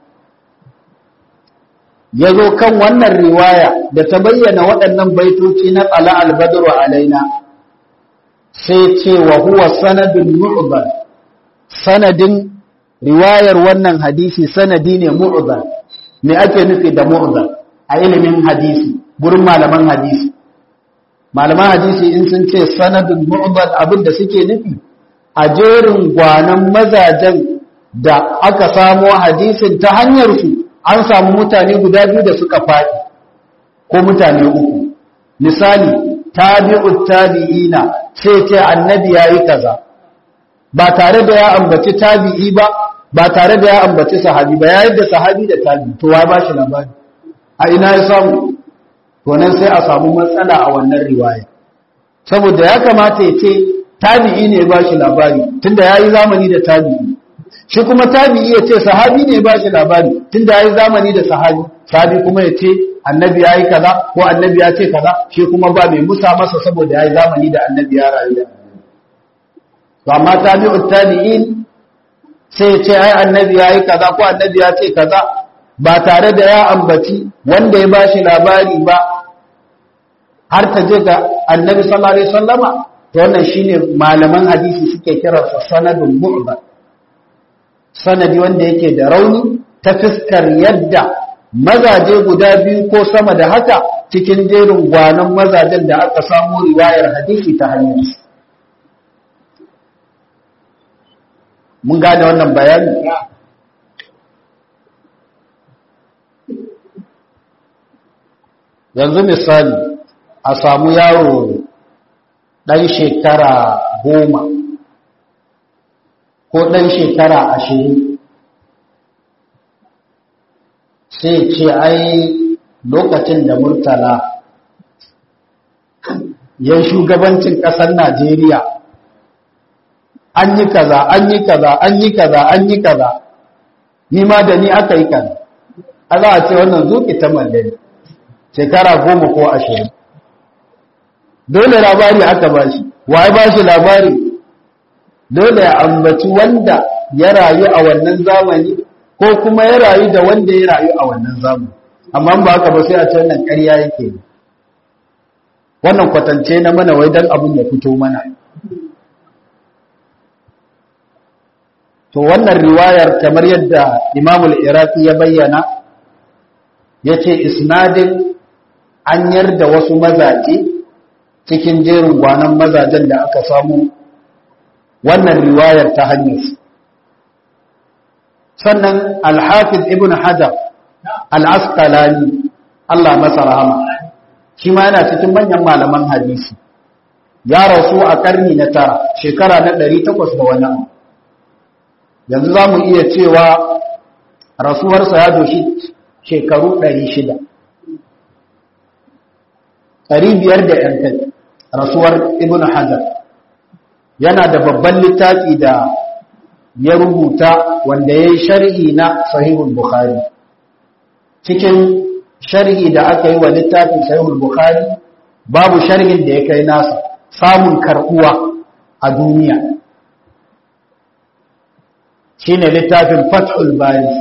ya zo kan wannan riwaya da ta bayyana waɗannan baitoci na tsala albadru alaina sai ce wa huwa sanadin mu'bar sanadin riwayar wannan hadisi sanadi ne mu'bar me ake nufi da mu'bar a ilimin hadisi gurin malaman hadisi malaman hadisi in sun ce sanadin mu'bar abin da suke nufi a jerin gwanan mazajen da aka samo hadisin ta hanyar su an samu mutane guda biyu da suka faɗi ko mutane uku misali tabi'ut tabi'ina sai ce annabi yayi kaza ba tare da ya ambaci tabi'i ba ba tare da ya ambaci sahabi ba yayin da sahabi da tabi'i to wai ba shi labari a ina ya samu to nan sai a samu matsala a wannan riwaya saboda ya kamata ya ce tabi'i ne ba shi labari tunda yayi zamani da tabi'i shi kuma tabi'i ya ce sahabi ne ba shi labari tunda yayi zamani da sahabi sahabi kuma ya ce annabi yayi kaza ko annabi ya ce kaza shi kuma ba mai musa masa saboda yayi zamani da annabi ya rayu da to amma tabi'ut tabi'in sai ya ce ai annabi yayi kaza ko annabi ya ce kaza ba tare da ya ambaci wanda ya bashi labari ba har ta je ga annabi sallallahu alaihi wasallama to wannan shine malaman hadisi suke kiransa sanadun mu'dal sanadi wanda yake da rauni ta fiskar yadda mazaje guda biyu ko sama da haka cikin jerin gwanon mazajen da aka samu riwayar hadisi ta hanyar mun gane wannan bayani yanzu misali a samu yaro ɗan shekara goma ko ɗan shekara ashirin sai ce ai lokacin da murtala ya shugabancin ƙasar najeriya an yi kaza an yi kaza an yi kaza an yi kaza ni ma da ni aka yi kaza a za a ce wannan zuki ta mallari shekara goma ko ashirin dole labari aka ba shi wa ba shi labari dole ya ambaci wanda ya rayu a wannan zamani ko kuma ya rayu da wanda ya rayu a wannan zamani amma ba haka ba sai a ce wannan ƙarya yake wannan kwatance na mana wai dan abin ya fito mana to wannan riwayar kamar yadda imamul iraqi ya bayyana ya ce isnadin an yarda wasu mazaje cikin jerin gwanon mazajen da aka samu wannan riwayar ta hanyar sannan alhafiz ibn hajar al'askalani Allah masa rahama shi ma yana cikin manyan malaman hadisi ya rasu a karni na tara shekara na ɗari takwas da wani abu yanzu za mu iya cewa rasuwarsa ya doshi shekaru ɗari shida ɗari biyar da ‘yan kai rasuwar ibn hajar yana da babban littafi da ya rubuta wanda ya yi sharhi na sahihul bukhari cikin sharhi da aka yi wa littafin sahihul bukhari babu sharhin da ya kai nasa samun karɓuwa a duniya shi ne littafin fathul bari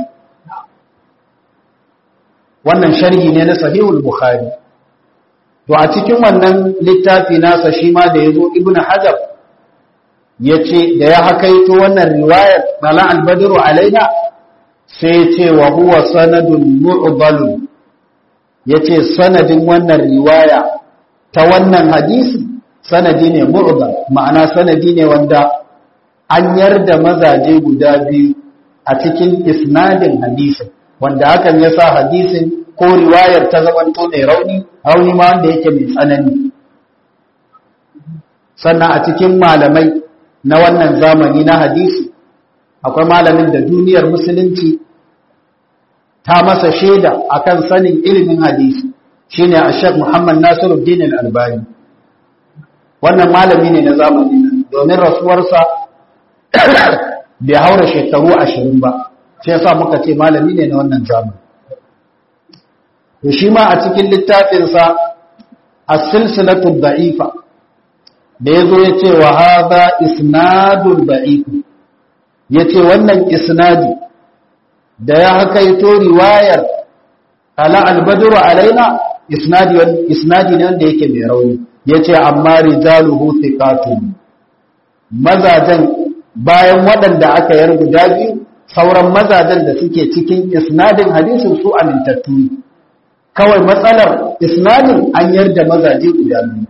wannan sharhi ne na sahihul bukhari to a cikin wannan littafi nasa shi ma da ya zo ibn hajar ya ce da ya hakaito wannan riwayar bala albadiru alaina sai ya ce wa huwa sanadun mu'balun ya ce sanadin wannan riwaya ta wannan hadisi sanadi ne mu'bal ma'ana sanadi ne wanda an yarda mazaje guda biyu a cikin isnadin hadisin wanda hakan ya sa hadisin ko riwayar ta zamanto mai rauni rauni ma wanda yake mai tsanani sannan a cikin malamai na wannan zamani na hadisi akwai malamin da duniyar musulunci ta masa shaida akan sanin ilimin hadisi shine Sheikh Muhammad Nasiruddin Al-Albani wannan malami ne na zamani domin rasuwarsa bai haura shekaru ashirin ba sai yasa muka ce malami ne na wannan zamani to shi ma a cikin littafinsa as-silsilatu da'ifa da yazo yace wa hadha isnadul da'if yace wannan isnadi da ya hakaito riwayar ala al-badru alaina isnadi isnadi ne wanda yake mai rauni yace amma rijaluhu thiqatun mazajan bayan waɗanda aka yar guda biyu sauran mazajen da suke cikin isnadin hadisin su amintattu kawai matsalar isnadin an yarda mazaje guda biyu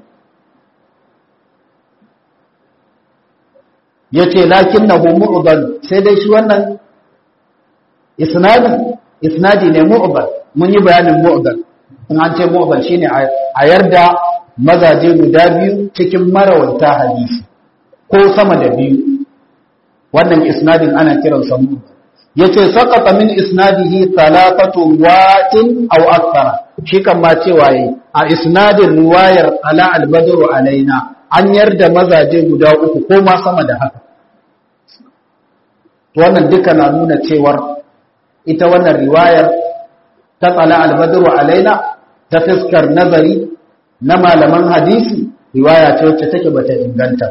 ya ce lakin na mu'ubal sai dai shi wannan isnadin isnadi ne mu'ubal mun yi bayanin mu'ubal in an ce mu'ubal shine a yarda mazaje guda biyu cikin marawanta hadisi ko sama da biyu wannan isnadin ana kiransa mu'ubal yace saqata min isnadihi thalathatu watin aw akthara shi kan ma cewa yi a isnadin riwayar ala al-badru alaina an yarda mazaje guda uku ko ma sama da haka to wannan duka na nuna cewar ita wannan riwayar ta tsala albadru alaina ta fiskar nazari na malaman hadisi riwaya ce wacce take bata inganta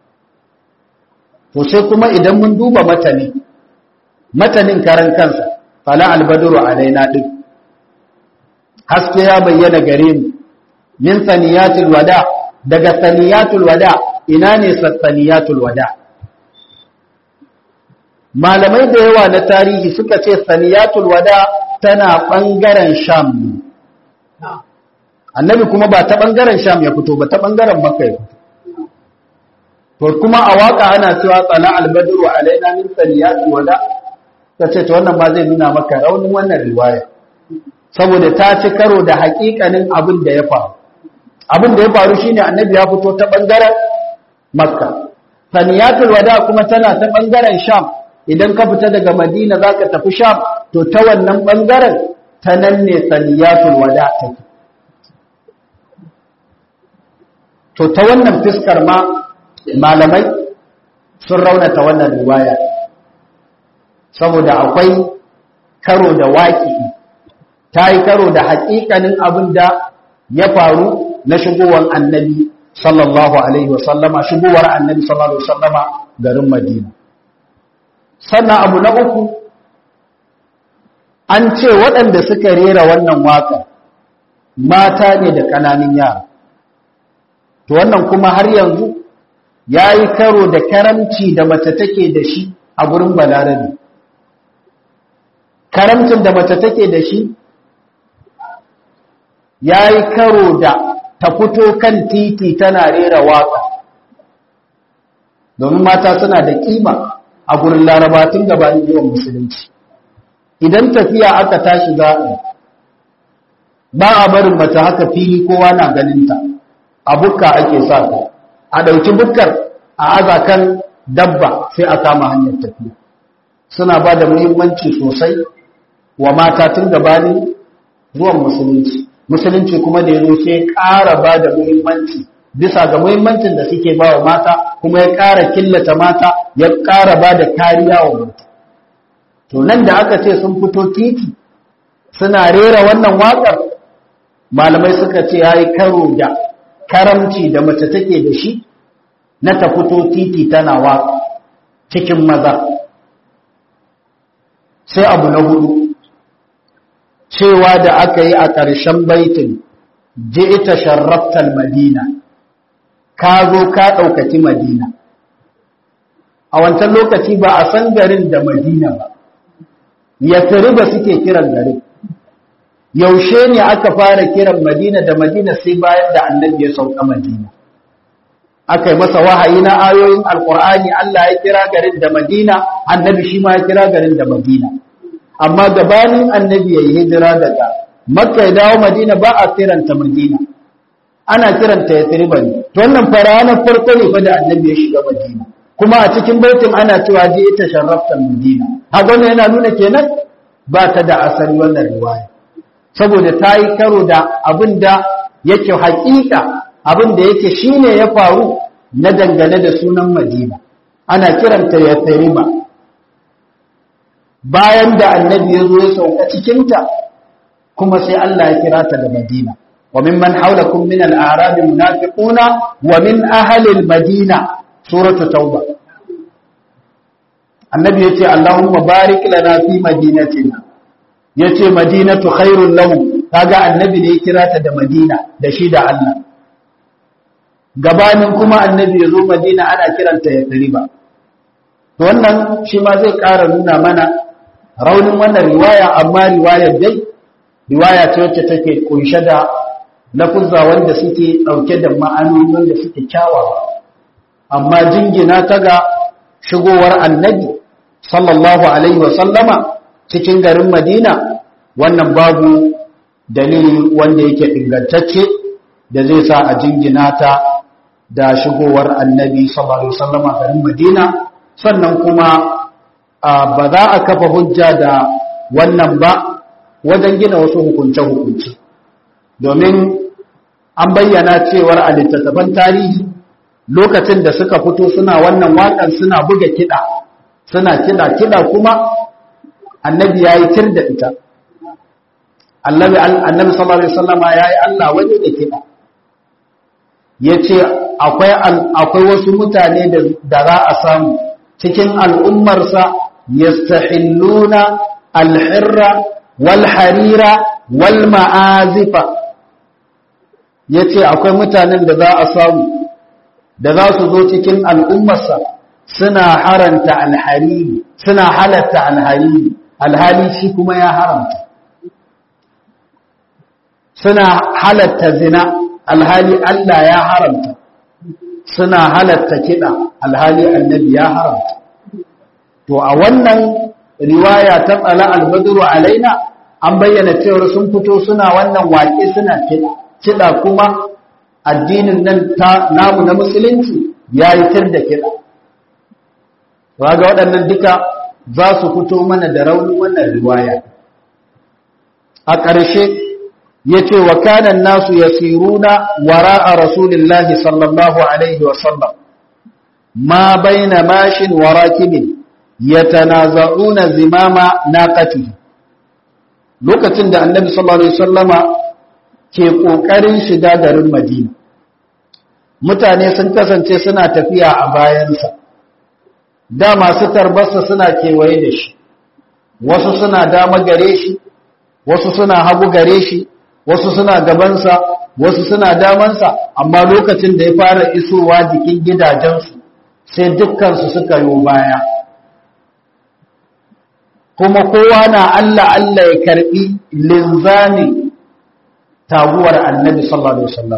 to sai kuma idan mun duba matani matanin karan kansa fala albadru alaina din haske ya bayyana gare mu min saniyatul wada daga saniyatul wada ina ne saniyatul wada malamai da yawa na tarihi suka ce saniyatul wada tana bangaren sham annabi kuma ba ta bangaren sham ya fito ba ta bangaren makka ya fito to kuma a waka ana cewa tsala albadru alaina min saniyatul wada tace to wannan ba zai nuna maka raunin wannan riwaya saboda ta ci karo da hakikanin abin da ya faru abin da ya faru shine annabi ya fito ta bangaren makka saniyatul wada kuma tana ta bangaren sham idan ka fita daga madina zaka tafi sham to ta wannan bangaren ta nan ne saniyatul wada take to ta wannan fiskar ma malamai sun raunata wannan riwaya saboda akwai karo da waƙi ta yi karo da haƙiƙanin abin da ya faru na shigowar annabi sallallahu alaihi wasallama shigowar annabi sallallahu alaihi wasallama garin madina sannan abu na uku an ce waɗanda suka rera wannan waka mata ne da ƙananan yara to wannan kuma har yanzu ya yi karo da karamci da mace take da shi a gurin balarabe karamcin da mace take da shi ya yi karo da ta fito kan titi tana rera waka domin mata suna da kima a gurin larabatun gabanin yawan musulunci idan tafiya aka tashi za ba a barin mace haka fili kowa na ganinta a bukka ake sa ta a ɗauki bukkar a azakan dabba sai a kama hanyar tafiya suna ba da muhimmanci sosai wa mata tun gabanin zuwan musulunci musulunci kuma da yazo sai ƙara ba da muhimmanci bisa ga muhimmancin da suke ba wa mata kuma ya ƙara killata mata ya ƙara ba da kariya wa mata to nan da aka ce sun fito titi suna rera wannan waƙar malamai suka ce ya yi karo da karamci da mace take da shi na ta fito titi tana waƙa cikin maza sai abu na hudu cewa da aka yi a ƙarshen baitin ji ita sharraftar madina ka zo ka ɗaukaki madina a wancan lokaci ba a san garin da madina ba ya ba suke kiran garin yaushe ne aka fara kiran madina da madina sai bayan da annabi ya sauka madina aka yi masa wahayi na ayoyin alkur'ani Allah ya kira garin da madina annabi shi ma ya kira garin da madina amma gabanin annabi ya yi hijira daga makka ya dawo madina ba a kiranta madina ana kiranta ya tsiriba ne to wannan fara ranar farko ne fa da annabi ya shiga madina kuma a cikin baitin ana cewa je ita sharraftar madina haka wannan yana nuna kenan ba ta da asali wannan riwaya saboda ta yi karo da abin da yake haƙiƙa abin da yake shine ya faru na dangane da sunan madina ana kiranta ya tsiriba bayan da annabi ya zo ya sauka cikinta kuma sai Allah ya kira ta da Madina wa mimman haulakum min al-a'rab munafiquna wa min ahli al-madina suratu tauba annabi yace Allahumma barik lana fi madinatina yace madinatu khairul lahum kaga annabi ne ya kira ta da Madina da shi da Allah gabanin kuma annabi ya zo Madina ana kiranta ya riba to wannan shi ma zai ƙara nuna mana raunin wannan riwaya amma riwayar dai riwaya ce wacce take kunshe da lafuzza wanda suke dauke da ma'anoni wanda suke kyawawa amma jingina ta ga shigowar annabi sallallahu alaihi wa sallama cikin garin Madina wannan babu dalili wanda yake ingantacce da zai sa a jingina ta da shigowar annabi sallallahu alaihi wa sallama garin Madina sannan kuma ba za a kafa hujja da wannan ba wajen gina wasu hukunce-hukunce domin an bayyana cewar a littattafan tarihi lokacin da suka fito suna wannan waƙar suna buga kiɗa suna kiɗa kiɗa kuma annabi ya yi tir da ita annabi sallallahu alaihi wasallama ya yi Allah waje da kiɗa ya ce akwai wasu mutane da za a samu cikin al'ummarsa yastahilluna alhirra wal harira wal ma'azifa ya ce akwai mutanen da za a samu da za su zo cikin al'ummarsa suna haranta alhariri suna halatta alhariri alhali shi kuma ya haramta suna halatta zina alhali Allah ya haramta suna halatta kiɗa alhali annabi ya haramta to a wannan riwaya ta tsala albadru alaina an bayyana cewar sun fito suna wannan waƙe suna kiɗa kiɗa kuma addinin nan namu na musulunci ya yi tir da kiɗa ga waɗannan duka za su fito mana da raunin wannan riwaya a ƙarshe ya ce wa kanan nasu ya siruna wara a rasulillahi sallallahu alaihi wasallam ma baina mashin wa rakibin ya tanaza'una zimama naqati lokacin da annabi sallallahu alaihi wasallama ke ƙoƙarin shiga garin madina mutane sun kasance suna tafiya a bayansa da masu tarbarsa suna kewaye da shi wasu suna dama gare shi wasu suna hagu gare shi wasu suna gabansa wasu suna damansa amma lokacin da ya fara isowa jikin gidajensu sai dukkansu suka yi baya kuma kowa na Allah Allah ya karbi linzami taguwar annabi sallallahu alaihi wasallam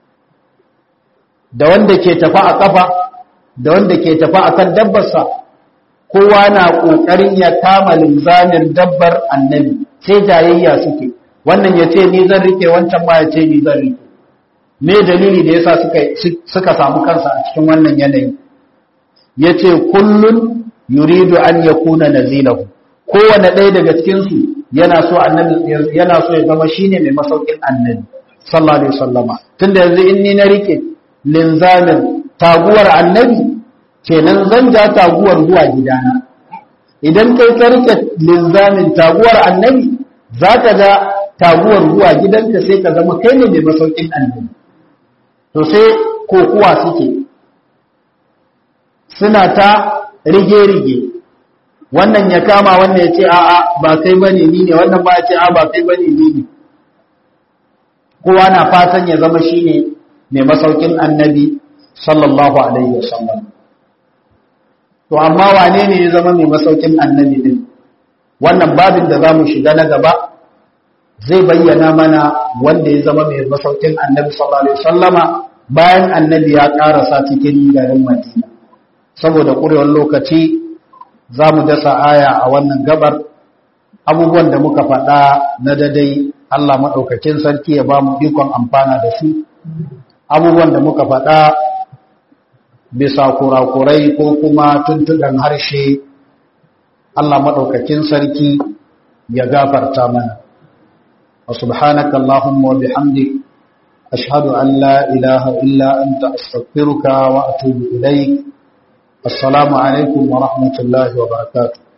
da wanda ke tafa a kafa da wanda ke tafa akan dabbarsa kowa na kokarin ya kama linzamin dabbar annabi sai jayayya suke wannan ya ce ni zan rike wancan ma ya ce ni zan rike me dalili da yasa suka suka samu kansa a cikin wannan yanayi yace kullun yuridu an yakuna nazilahu kowane ɗaya daga cikin su yana so annabi yana so ya zama shine mai masaukin annabi sallallahu alaihi wasallama tunda yanzu in ni na rike linzamin taguwar annabi kenan zan ja taguwar zuwa gidana idan kai ka rike linzamin taguwar annabi zaka ga taguwar zuwa gidanka sai ka zama kai ne mai masaukin annabi to sai kokuwa suke suna ta rige-rige wannan ya kama wannan ya ce a'a ba kai bane ni ne wannan ba ya ce a'a ba kai bane ni ne kowa na fatan ya zama shine mai masaukin annabi sallallahu alaihi wasallam to amma wane ne ya zama mai masaukin annabi din wannan babin da zamu shiga na gaba zai bayyana mana wanda ya zama mai masaukin annabi sallallahu alaihi wasallama bayan annabi ya karasa cikin garin Madina saboda ƙurewar lokaci za mu dasa aya a wannan gabar abubuwan da muka faɗa na dadai Allah maɗaukakin sarki ya ba mu ikon amfana da su abubuwan da muka faɗa bisa kurakurai ko kuma tuntuɗan harshe Allah maɗaukakin sarki ya gafarta mana wa subhanaka Allahumma wa bihamdik ashhadu an la ilaha illa anta astaghfiruka wa atubu ilayk السلام عليكم ورحمة الله وبركاته